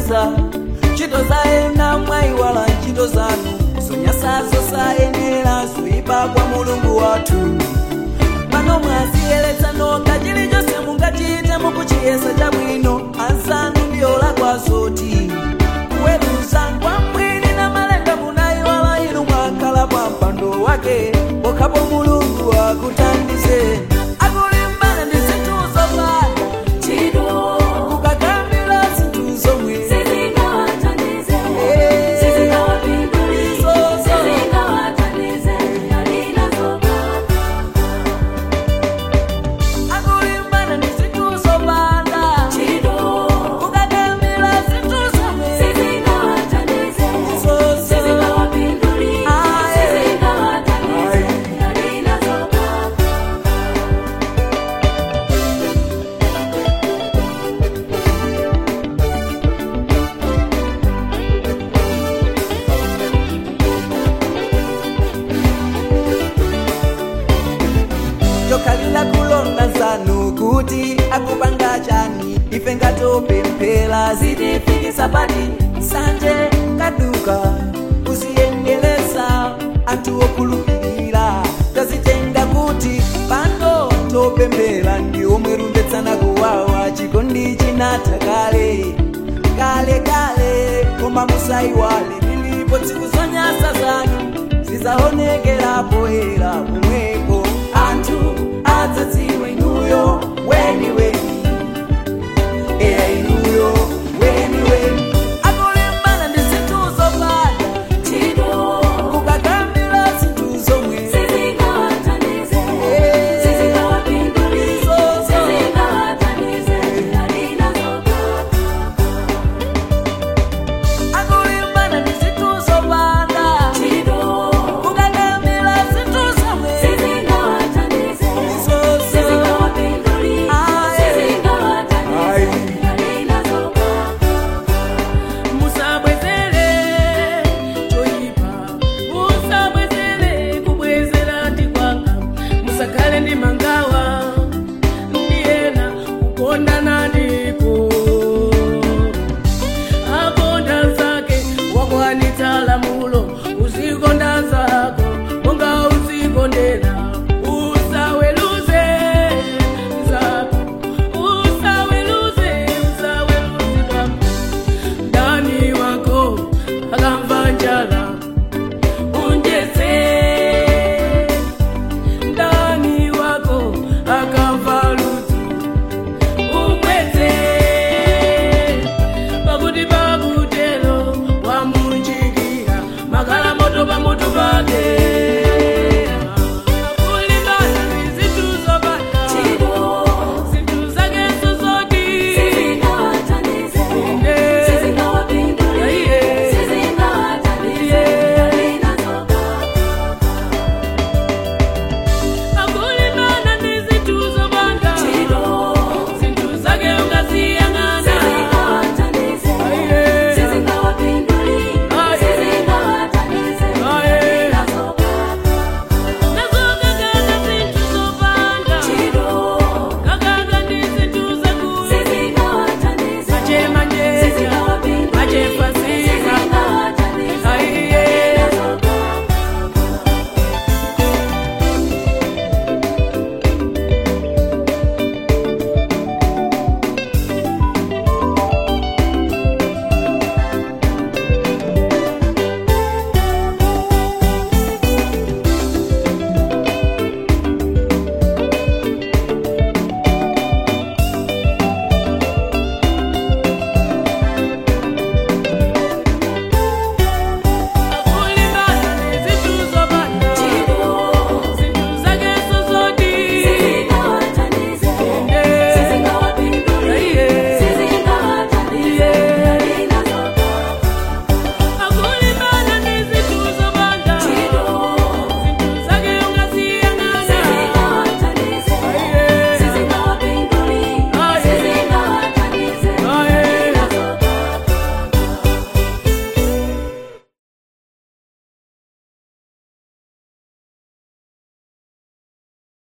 zonyasa ntchito za ena mwayiwala ntchito zanu zonyasazo sayenera zoyipa kwa mulungu wathu pano mwaziyeretsa nokha chilichonse mungachite mukuchiyesa chabwino anzanu ndiyolakwa zoti kuweruza kwa mwini na malenga munayiwala inu mwakhala pa mpando wake pokhapo mulungu akutandize akulimbana ndi zinthu zopanda Chido, kukakambira zinthu zomwe sizingawathandize, Eh. sizingawapindulise, Zozo. sizingawathandize, alinazoba. akulimbana ndi zinthu zopanda Chido, kukakambira zinthu zomwe sizingawathandize, Zozo. sizingawapindulise, Aye. sizingawathandize, alinazoba. tokhalira kulonda zanu kuti akupanga chani ife ngatopemphera zitifikisa pati sanje kaduka kuziyendelesa anthu okhulupirira tazitenga kuti pano topemphera ndi omwe rumbetsana kuwawa chikondi chinatha kale kale kale koma musayiwale lilipo tsiku zonyasa zanu zizaonekera poyera pomwepo anthu adzadziwa inuyo weniwe